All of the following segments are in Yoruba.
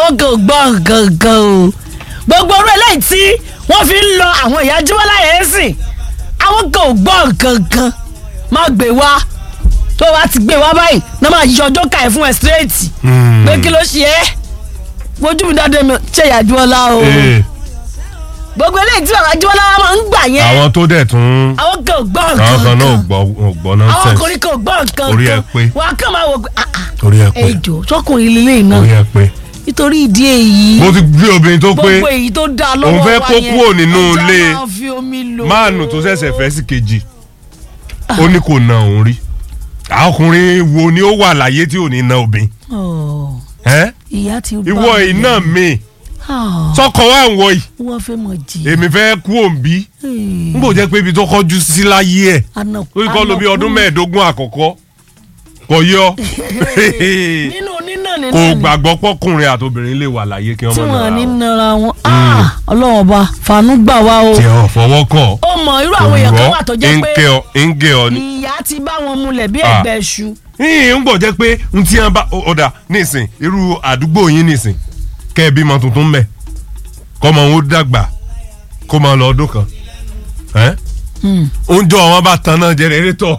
àwọn kan ò gbọ́ gangan o gbogbo orú eléyìí tí wọ́n fi ń lọ àwọn ìyá jíwọ́lá yẹn sìn àwọn kan ò gbọ́ gangan má gbé wá tó wá ti gbé wá báyìí náà máa yọ ọjọ́ ká ẹ̀ fún ẹ straight pé kí ló ṣe é wojú mi dáadé mi ṣe ìyá jíwọ́lá o Ee, gbogbo eléyìí tí bàbá jíwọ́lá wa máa ń gbà yẹn àwọn tó dẹ̀ tún àwọn kan ò gbọ́ àwọn kan náà ò gangan gbọ́ ò gbọ́ àwọn nonsense ọkùnrin kan ò gbọ́ nǹkan Orí ẹ kan pé. wà á kàn máa wò pé ah, ah, orí ẹ pé ejò sọkùnrin lílé iná orí ẹ pé nítorí ìdí èyí mo ti gbé obìnrin tó pé gbogbo èyí tó dáa lọ́wọ́ òun fẹ́ wa kó yẹn, kúrò nínú ẹja ilé máa fi omi lò. máàlù tó ṣẹ̀ṣẹ̀ fẹ́ sí kejì ó ní kò na òun rí àwọn ọkùnrin wo ni ó wà láyé tí ò ní na obìnrin Ọ̀, ẹ́ ìyá ti bá ìwọ mi. iná mi Ah, sọkọ wa ń wọ yìí wọ́n fẹ́ mọ̀ jì. èmi fẹ́ kú òǹbí n kò jẹ́ pé ibi tó kọjú sí láyé ẹ̀ ó kọ́ ló bí ọdún mẹ́ẹ̀ẹ́dógún àkọ́kọ́ kò yọ nínú nínà nínà kò ni gbàgbọ́ pọ́kùnrin àtobìnrin lè wà láyé kí wọ́n tí mọ̀ wọ́n ní nára nara wọn Ah, ọlọ́run ọba fàánú gbà wá o tí ọ̀ fọwọ́ kọ̀ ó mọ irú àwọn èèyàn kan wà tó jẹ́ pé ń gé ọ ní. ìyá ti bá wọn múlẹ̀ bí Ah. ẹgbẹ́ ṣu. yìnyín ń gbọ́ jẹ́ pé n tí wọ́n bá ọ̀dà nísìn irú àdúgbò yín nísìn kẹ́ ẹ bímọ tuntun mẹ́ kọ́mọ wọn ó dàgbà kó máa lọ ọdún kan ẹ́ Hmm. oúnjẹ àwọn bá tan náà jẹrẹrétọ̀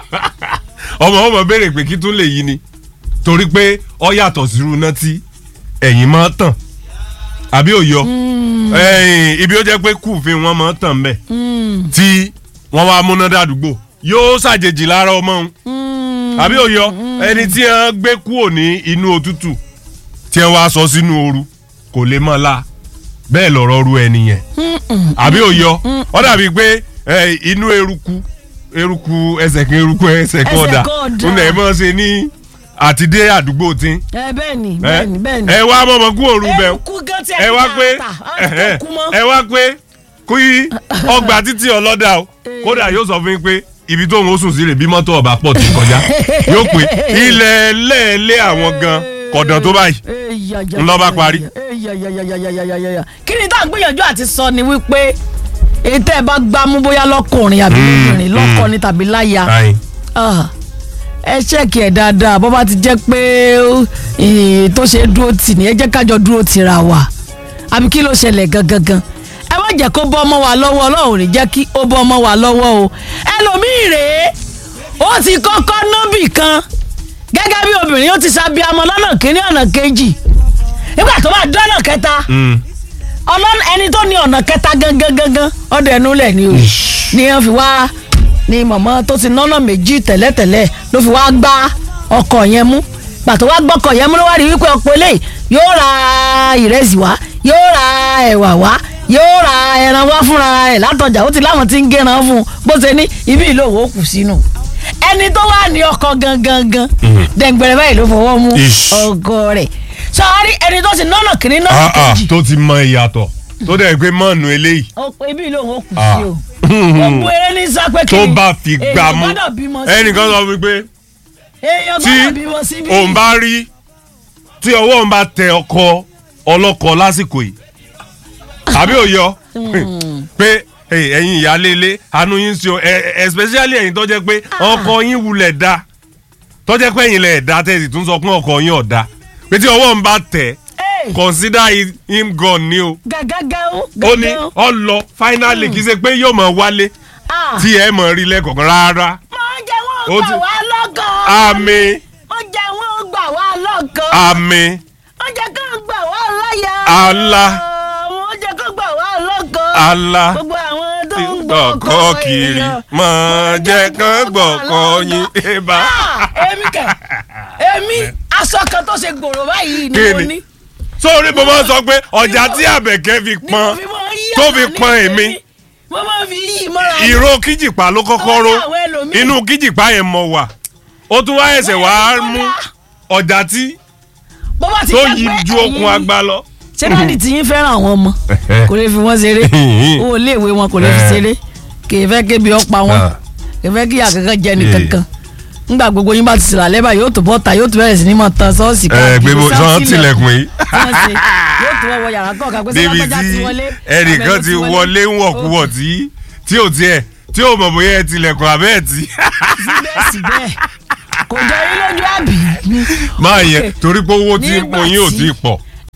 ọmọ ọmọ béèrè pé kí tún lè yí ni torí pé ọ yàtọ̀ sírú náà tí ẹ̀yìn máa tàn àbí òyọ ẹ̀yìn ibi ó jẹ́ pé kùfin wọn máa tàn mbẹ̀ Hmm. tí wọ́n wá múná dàdúgbò yóò ṣàjèjì lára ọmọ òun Hmm. àbí òyọ ẹni tí wọ́n gbé kúrò ní inú òtútù tí wọ́n wá sọ sínú ooru kò lè mọ́ la bẹ́ẹ̀ lọ̀rọ̀ ru ẹni yẹn Mm-mm. àbí òyọ ọ dàbí pé ẹ, inú eruku eruku ẹsẹ̀ kan eruku ẹsẹ̀ kan Ẹsẹ̀ ọ̀dà kan ọ̀dà. ń lẹ̀ mọ́ ṣe ní àtidé àdúgbò tí ẹ bẹ́ẹ̀ ni ẹ bẹ́ẹ̀ ni bẹ́ẹ̀ ni. ẹ wá mọ̀mọ́ kú òru bẹ́ẹ̀ eruku gan tí ẹ wá pé ẹ kú mọ́. ẹ wá pé kí ọgbà títí ọlọ́dà o kódà yóò sọ fún yín pé ibi tó ń sùn sí rè bí mọ́tò ọ̀bà pọ̀ ti kọjá yóò pé ilẹ̀ lẹ́ẹ̀lẹ́ àwọn gan kọ̀dàn tó báyìí ńlọ bá parí. kí ni tá à ń gbìyànjú àti sọ ni wípé ètò ẹ bá gbámú bóyá lọkùnrin àbí lóbìnrin lọkọni tàbí láya Ayin. Ah, ẹ ṣẹ́ẹ̀kì ẹ̀ dáadáa bó bá ti jẹ́ pé eh, tó ṣe dúró tì ní ẹ jẹ́ kájọ dúró tìra wa àbí kí ló ṣẹlẹ̀ gangan gan ẹ má jẹ́ kó bọ́ ọmọ wa lọ́wọ́ ọlọ́run ò ní jẹ́ kí ó bọ́ ọmọ wa lọ́wọ́ o ẹlòmíì rèé ó ti kọ́kọ́ nọ́bì kan gẹ́gẹ́ bí obìnrin ó ti ṣàbíamọ lọ́nà kínní ọ̀nà kejì nígbà tó bá dọ́nà kẹta Mm. ọlọ́nà ẹni tó ní ọ̀nà kẹta gangan gangan ọdẹ ẹnu lẹ̀ ni o ni wọ́n fi wá ni mọ̀mọ́ tó ti nọ́nà méjì tẹ́lẹ̀tẹ́lẹ̀ ló fi wá gbá ọkọ̀ yẹn mú pàtó wá gbọ́kọ̀ yẹn mú ló wá rí wípé ọ̀pọ̀ eléyìí yóò ra ìrẹsì wá yóò ra ẹ̀wà wá yóò ra ẹran wá fúnra ẹ̀ látọjà ó ti láwọn tí ń gẹran fún un bó ṣe ní ibi ìlú òwò kù sínú ẹni tó wà ní ọkọ̀ gangan gan dẹ̀ngbẹ̀rẹ̀ báyìí ló fọwọ́ mú Ish. ọgọ́ rẹ̀ sọ́ọ́rí ẹni tó ti nọ́nà kìíní nọ́nà Ah, ah, kejì tó ti mọ ìyàtọ̀ tó dẹ̀ pé mọ́ọ̀nù eléyìí ó pé ibi ìlú òun ó kù Ah. sí o gbogbo eré ní sápẹ́ tó kiri bá fi gbà mú èèyàn gbọ́dọ̀ bímọ sí ẹnìkan sọ fún mi pé èèyàn tí gbọ́dọ̀ bímọ síbí òun bá rí tí ọwọ́ òun bá tẹ ọkọ ọlọ́kọ lásìkò yìí àbí òyọ pé hey, ẹ̀yin ìyáálé ilé àánú yín sí o ẹ- ẹ- especially ẹ̀yin tó jẹ́ pé ọkọ yín wulẹ̀ da tó jẹ́ pé ẹ̀yin lẹ̀ da tẹ̀sí tún sọ pé ọkọ yín ọ̀dà pé tí ọwọ́ òun bá tẹ̀ Hey, consider him- him gone ni o gàgàgà ó ó ní gàgà ó. ọ lọ finally kì í ṣe pé yóò mọ̀ wálé Ah, tí ẹ mọ̀ rí lẹ́kọ̀ọ̀kan rárá máa jẹ́ ó wọ́n ti- gbà wá lọ́gàn àmì wọ́n jẹ́ wọ́n gbà wá lọ́gàn àmì wọ́n jẹ́ kó gbà wá láyà Allah. wọ́n jẹ́ kó gbà wá lọ́gàn Allah. gbogbo àwọn tó ń gbọ̀kọ́ kiri mọ̀ jẹ́ kán gbọ̀kọ́ yín ẹ̀bá. Ah, èmi kẹ èmi aṣọ kan tó ṣe gbòòrò báyìí ni Kí mo ni? ní. sórí mo máa ń sọ pé ọjà tí àbẹ̀kẹ́ fi pọn Ni mo fi máa ń yí tó fi àná ní pọn èmi. èmi mo máa fi yí ìmọ̀ra mi. ìró kíjìpá ló kọ́kọ́ ró Ọjà àwọn ẹlòmíì. inú kíjìpá yẹn mọ̀ wà ó tún wá ẹsẹ̀ wá Bẹ́ẹ̀ ni mú kódà. ọjà tí bó bá ti tó jẹ́ yí pé ju okun ẹ̀yin- agbá lọ. ṣé dáàdì tí yín fẹ́ràn àwọn ọmọ kò lè fi wọ́n ṣeré owó iléèwé wọn kò lè fi ṣeré kì í fẹ́ kébi ọ̀pá wọn Ah. kì í fẹ́ kí àkàkọ́ jẹ ní Yeah. kankan ngbà gbogbo yín bá ti sìlà lẹ́bàá yóò tó bọ́ta yóò tó bẹ̀rẹ̀ sí ní mọ̀ tán sọ́ọ̀sì ẹ gbé bó sáà sọ sílẹ̀. tilẹ̀kùn yìí tí wọ́n ṣe yóò tó wọ yàrá kọ̀ọ̀kan pé débi sọ́wọ́n tí ti wọlé ẹnìkan ti wọlé ń wọ̀kúwọ̀ tí tí ò tiẹ̀ tí ò mọ̀ bóyá ẹ tilẹ̀kùn abẹ́ ẹ̀ tí. síbẹ̀síbẹ̀ kò jọ yín lójú àbí. máa yẹ torí pé owó tí Nígbà mo yín ò tí- tí ì pọ̀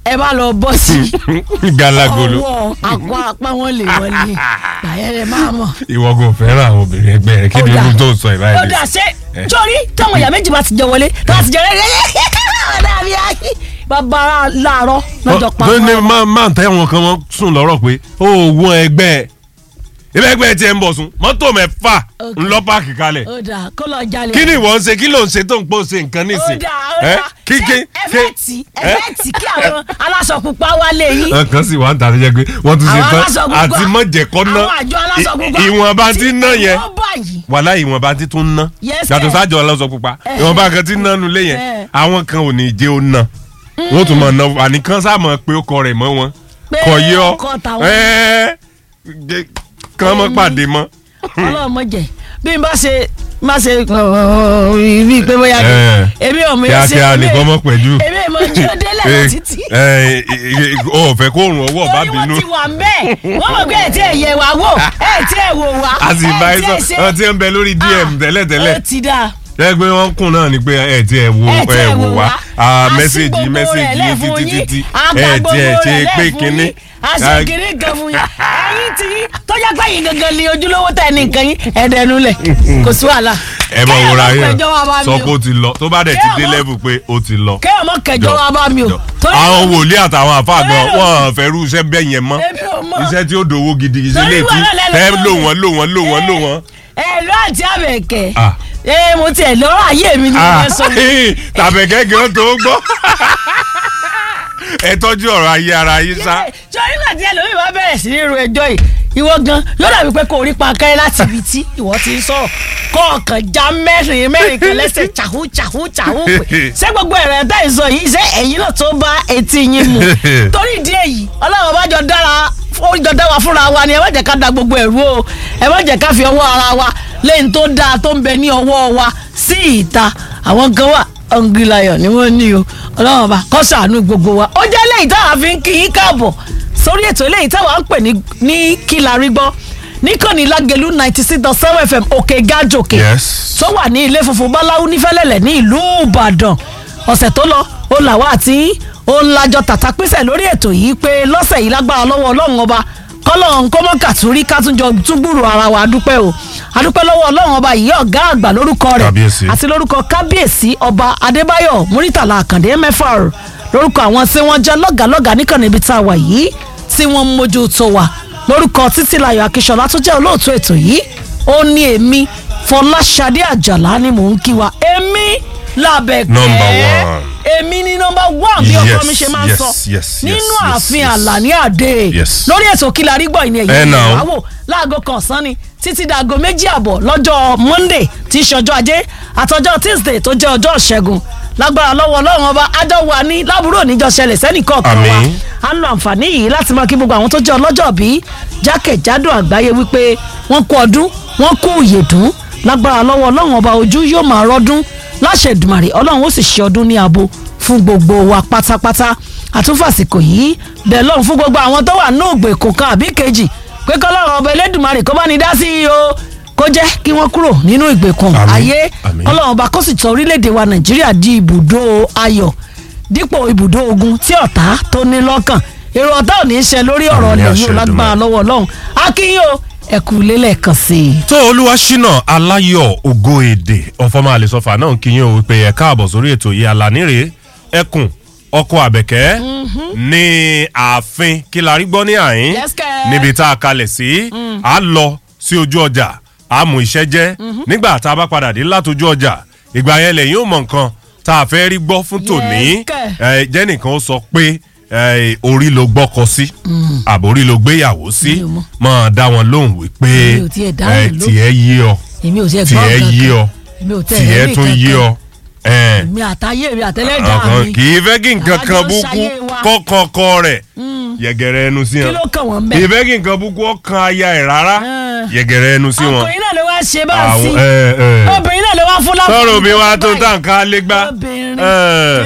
ẹ bá lọ bọ́ sí galagolo ọwọ́ àpò apá wọn lè wọlé gbàyẹ̀rẹ̀ máa mọ̀. ìwọ kò fẹ́ràn àwọn obìnrin ẹgbẹ́ rẹ kí ni Ó dà. irú tó ń sọ ó ìbáyìí dà ṣe Eh. torí táwọn ìyá méjì bá ti jẹ wọlé tó bá ti jẹ rẹ ọ̀dà mi ayé bàbá láàárọ̀ lọ́jọ́ pa tó ní máa máa tẹ àwọn kan wọn sùn lọ́rọ̀ pé ó wọ́n ẹgbẹ́ ẹgbẹ́ ẹgbẹ́ tiẹ̀ ń bọ̀ sùn mọ́tò mẹ́fà Ok. ńlọ páàkì kalẹ̀ ó dà kó lọ jalè. kí ni ìwọ ń ṣe kí ló ń ṣe tó ń pò ṣe nǹkan ó nísìn dà ó ẹ dà kí kí Ṣé ẹ fẹ́ tì ẹ fẹ́ tì kí àwọn aláṣọ pupa wálé yín. nǹkan sì wà ń tàbí jẹ́ pé wọ́n tún ṣe àwọn tán aláṣọ pupa àti mọ̀jẹ̀kọ́ ná àwọn àjọ aláṣọ pupa ì- ìwọ̀nba tí ń ná yẹn wọ́n báyìí. wàhálà ìwọ̀nba tí tún ná Yes, yàtọ̀ sir. sájọ ọlọ́sọ pupa Eh. ìwọ̀nba kan tí ń ná nulẹ̀ yẹn Eh. àwọn kan ò ní jẹ́ ó ná wọ́n tún máa ná àníkan sáà mọ̀ pé ó kọ rẹ̀ mọ́ wọn Pé kọ yé ọ ọkọ tàwọn. ẹ́ẹ́ jẹ́- kán mọ́ pàdé mọ́. ọlọ́mọ jẹ bí n bá ṣe má ṣe rí i pé bóyá kí Eh. èmi ò mọ kíákíá nìkan mọ́ pẹ̀jú. èmi ò mọ jí ó délẹ̀ lọ títí. ó fẹ́ kó rùn ọwọ́ bá torí wọ́n bínú ti wà ń bẹ́ẹ̀ wọ́n mọ̀ pé ẹ̀ tí ẹ̀ yẹ wá wò ẹ̀ tí ẹ̀ wò wá a sì bá ẹ̀ ẹ tí sọ ẹ̀ ṣe ọ ti ń bẹ lórí dm tẹ́lẹ̀tẹ́lẹ̀ ó ti dáa ẹ pé wọ́n kùn náà ni pé ẹ ti ẹ wo ẹ̀ tí ẹ ẹ̀ wò wò wá wá a A sí mẹ́sẹ̀gì gbogbo mẹ́sẹ̀gì rẹ̀ yín lẹ̀ fún títí yín. títí A gba ẹ ti ẹ gbogbo ṣe rẹ̀ pé lẹ̀ fún kínní. yín. a ṣe kínní kan fún yín ẹ̀yin tí tọ́jà pé yín gangan ni ojúlówó tẹ̀ ní nǹkan yín ẹ̀ẹ́dẹ̀nu lẹ̀ kò sí wàhálà. ẹ mọ wòra Kéèyàn má yẹn kẹjọ wá bá mi sọ o. pé ó ti lọ tó bá dẹ̀ ti dé Kéèyàn má- level pé ó ti lọ. kéèyàn mọ kẹjọ wa bá mi o. Jọ. Torí- àwọn wòlíì àtàwọn àfáà gan Torí- wọn fẹ́ rú iṣẹ́ bẹ́ẹ̀ yẹn mọ́ Èmi ò mọ̀. iṣẹ́ tí ó dòwó gidi iṣẹ́ Torí lè ti wàhálà lẹ́nu ẹ tó lò mi. wọ́n lò wọ́n lò wọ́n lò wọ́n. ẹ lọ àti àbẹ̀kẹ́ Ah. ẹ mo tiẹ̀ lọ́rọ̀ ayé mi ni mo fẹ́ sọ mi. tàbẹ̀kẹ́ gan tó gbọ́ ẹ tọ́jú ọ̀rọ̀ ayé ara yín sá. sọ́rí náà tí ẹlòmíì bá bẹ̀rẹ̀ sí ní ru ẹjọ́ yìí ìwọ gan yóò dàbí pé kò rí pankẹ́rẹ́ láti ibi tí ìwọ ti ń sọ̀rọ̀ kọ̀ọ̀kan já mẹ́rin mẹ́rin kan lẹ́sẹ̀ chàhú chàhú chàhú pé ṣé gbogbo ẹ̀rọ ẹ̀dá ìsọ yìí ṣé ẹ̀yin náà tó bá etí yín mu torí ìdí èyí ọlọ́run bá jọ dára ó jọ dá wa fúnra wa ni ẹ má jẹ́ ká da gbogbo ẹ̀rú o ẹ má jẹ́ ká fi ọwọ́ ara wa lẹ́yìn tó dáa tó ń bẹ ní ọwọ́ wa sí ìta àwọn kan wà hungry lion ni wọ́n ní o ọlọ́run ọba kó ṣàánú gbogbo wa ó jẹ́ lẹ́yìn táwa fi ń kí yín káàbọ̀ sórí ètò eléyìí táwa ń pè ní ní kí la rí gbọ́ níkànnì lágẹ̀lú ninety six dot seven fm òkè gájòkè Yes. tó wà ní ilé funfun báláwú nífẹ̀lẹ́lẹ̀ ní ìlú ìbàdàn ọ̀sẹ̀ tó lọ ó làwọn àti ó ń lajọ tàtà pínṣẹ̀ lórí ètò yìí pé lọ́sẹ̀ yìí lágbára lọ́wọ́ ọlọ́run ọba kọ́lọ́run kó mọ́ kàtúrí kátúnjọ túgbùrù ara wa adúpẹ́ o adúpẹ́ lọ́wọ́ ọlọ́run ọba yìí ọ̀gá àgbà lórúkọ rẹ̀ Kábíyèsí. àti lórúkọ kábíyèsí ọba adébáyọ̀ múrítàlá àkàndé mẹ́fà lórúkọ àwọn tí wọ́n jẹ́ lọ́gàlọ́gà níkànnì ibi tá a wà yìí tí wọ́n ń mójú tó wa lórúkọ títílayọ̀ akíṣọlá tó jẹ́ olóòtú ètò yìí ó ní èmi fọláṣadé àjàlá ni mò ń kí wa èmi làbẹ̀kẹ́ Number one. èmi ni nọmba one bí ọkọ Yes, mi ṣe máa ń yes, sọ yes, yes, nínú yes, ààfin yes. àlàní àdé Yes. lórí ètò kí la rí gbọ́ ìní Eh, ẹ̀yìn now. ìyàwó láago kan ọ̀sán ni títí dàgọ́ méjì àbọ̀ lọ́jọ́ monday tí í ṣọjọ́ ajé àtọjọ́ tuesday tó jẹ́ ọjọ́ ìṣẹ́gun lágbára lọ́wọ́ ọlọ́run ọba ájọ wà ní lábúrò níjọ ṣẹlẹ̀ sẹ́nìkọ̀ọ̀kan wa Àmín. a ń lo àǹfààní yìí láti máa kí gbogbo àwọn tó jẹ́ ọlọ́jọ́ bí jákèjádò àgbáyé wípé wọ́n kú ọdún wọ́n kú ìyèdún lágbára lọ́wọ́ ọlọ́run ọba ojú yóò máa rọ́dún láṣẹ Èdùmàrè ọlọ́run ó sì ṣe ọdún ní abo fún gbogbo wa pátápátá àtúnfàsìkò yìí bẹ́ẹ̀ lọ́run fún gbogbo àwọn tó wà ní ògbèkùn kan àbí kejì pé kọ́lọ́run ọba Elédùmarè kó bá ní dá sí i o kó jẹ́ kí wọ́n kúrò nínú ìgbèkùn Àmín, ayé àmín. kọ́lọ́run ọba kó sì tọ́ orílẹ̀-èdè wa Nàìjíríà di ibùdó ayọ̀ dípò ibùdó ogun tí ọ̀tá tó ní lọ́kàn èrò ọ̀tá ò ní í ṣe lórí ọ̀rọ̀ Àmín, ọ̀lẹ̀ àṣẹ yìí ó lágbára Èdùmàrè. lọ́wọ́ Ọlọ́run akínyìn o ẹ̀kú lélẹ̀ kan sí i. tó olúwa ṣínà aláyọ̀ ògo èdè ọ̀fọ̀mọ àlesọfà náà kí yín o wípé ẹ káàbọ̀ sórí ètò yìí alánírè ẹkùn ọkọ àbẹ̀kẹ́ ní ààfin kí la rí gbọ́ ní àyín Yes, kẹ́. níbi tá a kalẹ̀ sí a lọ sí ojú ọjà a mú iṣẹ́ jẹ́ nígbà tá a bá padà dé látọjú ọjà ìgbà yẹn lẹ́yìn ó mọ nǹkan tá a fẹ́ rí gbọ́ fún tòní Yes, kẹ́. ẹ, jẹ́nìkan ó sọ pé ẹ, orí ló gbọ́kọ sí àbórí ló gbéyàwó sí Mi ò mọ̀. máa dá wọn lóhùn wípé Mi ò tiẹ̀ dáhùn ẹ, lóhùn. tiẹ̀ yé ọ èmi ò tiẹ̀ gbọ́ tiẹ̀ nǹkan yé kan. ọ èmi ò tẹ̀ tiẹ̀ ẹ̀rí tún yé kankan. ọ ẹ̀, mi àtàyè mi àtẹlẹ́dàá ọkàn mi kì í fẹ́ kí nǹkan Àjọ kan ń búkú ṣayé wa. kọ́kọ́kọ́ rẹ̀ yẹ̀gẹ̀rẹ̀ ẹnu sí kí wọn ló kàn wọ́n kì í bẹ́ẹ̀. fẹ́ kí nǹkan búkú ọkàn aya ẹ̀ rárá Ah. yẹ̀gẹ̀rẹ̀ ẹnu sí wọn. ọkùnrin náà ló wá ṣe bá a sí Àwọn- ẹ, ẹ. obìnrin náà ló wá fún láǹfààní sọ̀rọ̀ obìnrin wa tó tó ń báyìí. tà nǹkan alẹ́ gbá. obìnrin Ẹ,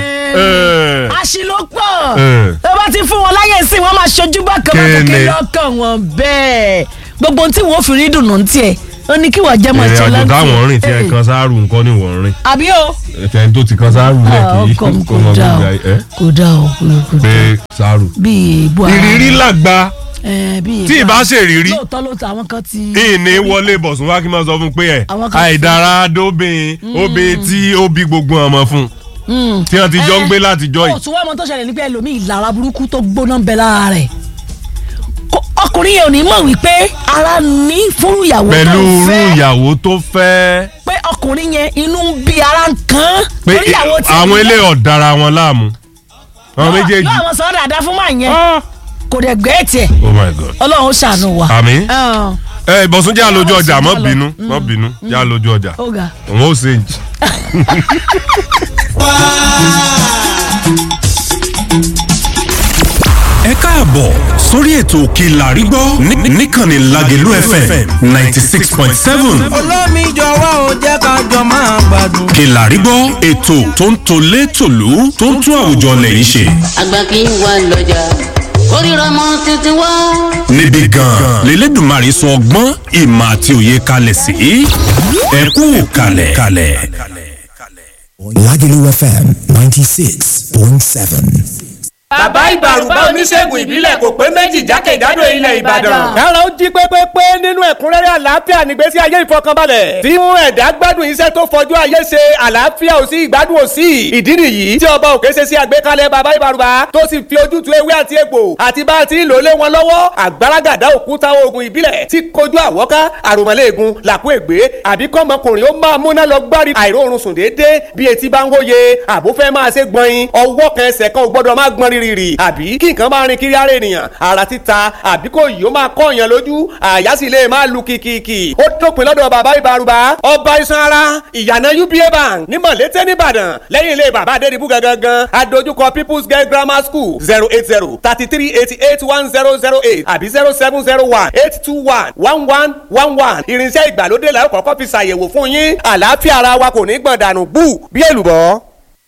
ẹ. àṣìlópọ̀ Ẹ. tó bá ti fún wọn láyè sí wọn máa ṣojú bákan bákan kí Kéne. lọ́kàn wọn bẹ́ẹ̀ gbogbo ohun tí wọn ò fi rí dùnú tiẹ̀ ó ní kí wọ́n jẹ́ mọ̀ ìrìn àjò Vigilante. táwọn rìn tí ẹ Eh, kan sáárù nǹkan ni wọ́n rìn àbí o. ẹ̀fẹ̀ tó ti kan sáárù lẹ̀ kì í ọkọ mi kó kò mọ dá o gbogbo ẹ̀ kò dá o kò- kò pé dá sáárù. bíi èébú ara ìrírí làgbà ẹ, bíi tí èébú ìbá ara. ṣèrírí lóòótọ́ lóòótọ́ àwọn kan ti. ìní wọlé bọ̀sùn wá kí n máa sọ fún un pé ẹ̀ Àwọn kan- àìdára dóbìn obìn tí ó bí gbogbo ọmọ fún Mm. tí wọ́n ti jọ ń gbé láti jọ ó yìí. tún wá ọmọ tó ṣẹlẹ̀ nígbà ẹlòmíì ìlara burúkú tó gbóná ń bẹ lára rẹ̀ Kó- ọkùnrin yẹn ò ní mọ̀ wípé ara ní fún ìyàwó tó pẹ̀lú ń irú fẹ́ ìyàwó tó fẹ́ pé ọkùnrin yẹn inú ń bí ara ń kàn án pé torí ìyàwó tí àwọn ilé ọ̀dára wọn láàmú àwọn méjèèjì. yóò àwọn sọ̀rọ̀ dáadáa fún màá yẹn Ah. kò dẹ̀ gbé tiẹ̀ oh my god. ọlọ́run ó ṣàánú wa. àmín. Ah, ẹ ìbọ̀sùn jẹ́ àlójú Ọlọ́run ọjà sì mọ́ já lọ. bínú mọ́ bínú jẹ́ àlójú ọjà ó ga. òun ó ṣe ẹ káàbọ̀ sórí ètò òkè làrígbọ́ ní- níkànnì lágẹ̀lú fm ninety six point seven olómi jọ̀wọ́ ò jẹ́ ká jọ máa gbádùn. òkè làrígbọ́ ètò tó ń tolé tòlú tó ń tún àwùjọ lẹ́yìn ṣe àgbà kì í wà lọ́jà kórìíra mọ́ títí wá. níbi gan-an lélẹ́dùnmarè sọ ọgbọ́n ìmọ̀ àti òye kalẹ̀ sí ẹ kú kalẹ̀ kalẹ̀. Lagelu FM 96.7. bàbá ìbàrùbá oníṣègùn ìbílẹ̀ kò pé méjì jákèjádò ilẹ̀ ìbàdàn. kára ó jí pépépé nínú ẹ̀kúnrẹ́rẹ́ àlàáfíà nígbésí ayé ìfọkànbalẹ̀ tí mú ẹ̀dá gbádùn iṣẹ́ tó fojú ayé ṣe àlàáfíà ò sí ìgbádùn ò sí ìdí nìyí tí ọba òkè ṣe sí àgbékalẹ̀ bàbá ìbàrùbá tó sì fi ojútùú ewé àti egbò àti bá a ti ń lò lé wọn lọ́wọ́ àgbàràgàdá òkúta oògùn ìbílẹ̀ tí kojú àwọ́ká àròmọ́lẹ́ẹ̀gùn làkú ègbé àbí kọ́mọkùnrin ó máa múná lọ gbárí àìróorun sùn déédéé bí etí bá ń wóye àbó fẹ́ máa ṣe gbọ̀nyin ọwọ́ kan ẹsẹ̀ kan ò gbọ́dọ̀ máa gbọ́n rírì àbí kí nǹkan máa rin kiri ara ènìyàn ara títa àbí kò yìí ó máa kọ́ èèyàn lójú àyà sì lè máa lu kìkìkì ó dópin lọ́dọ̀ bàbá ìbárùbá ọba iṣan ara ìyànà uba bank ní mọ̀lété nìbàdàn lẹ́yìn ilé bàbá adédìbú gangan adójúkọ people's girl grammar school zero eight zero thirty three eighty eight one zero zero eight àbí zero seven zero one eight two one one one one one irinṣẹ́ ìgbàlódé làwọn kọ́kọ́ fi ṣàyẹ̀wò fún yín àlàáfíà ara wa kò ní gbọ̀n dànù bú bí èlùbọ́.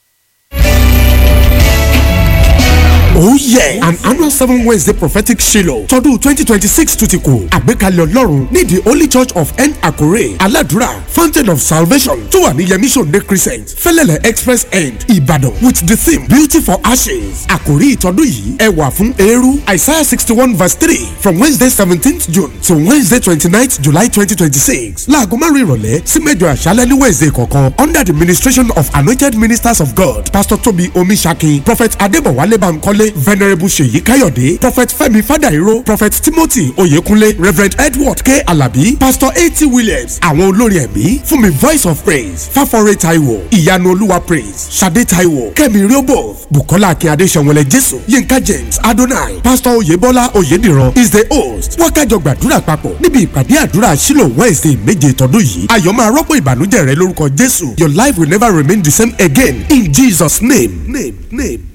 Oh yeah! An annual seven Wednesday prophetic Shiloh tọdún twenty twenty six tún ti kù. Àgbékalẹ̀ Ọlọ́run ní the Holy Church of N Akure Aladura Fountain of Salvation tó wà ní Yemishonde Crescent Fẹ́lẹ́lẹ̀ Express End Ìbàdàn with the theme Beauty for Ashes. Àkòrí ìtọ́dún yìí ẹwà fún eérú Isaiah sixty one verse three from Wednesday seventeenth June to Wednesday twenty ninth July twenty twenty six. Láago márùn-ún ìrọ̀lẹ́ sí mẹ́jọ àṣálẹ́ ní Wednesday kọ̀ọ̀kan under the ministration of anointed ministers of God Pastor Tobi Omisaki Prophet Adébọ̀wálé Bankole Venerable Ṣèyí Káyọ̀dé Prophet Fẹ́mi Fádàíró Prophet Timothy Oyèkúnlé Reverend Edward K. Alabi Pastor A.T. Williams àwọn olórin ẹ̀mí fún mi Voice of Praise Fáfọ́rẹ́ Taiwo Ìyanu Olúwa Praise Ṣadé Taiwo Kẹ́mi Riobo Bukola Akínyadé Ṣẹ̀wọ̀lẹ̀ Jésù Yínká James Adonai Pastor Oyèbọ́lá Oyèdìran is the host wákàjọ gbàdúrà papọ̀ níbi ìpàdé àdúrà Shiloh Wednesday méje tọdún yìí ayọ̀ máa rọ́pò ìbànújẹ́ rẹ lórúkọ Jésù Your life will never remain the same again in Jesus name. name, name.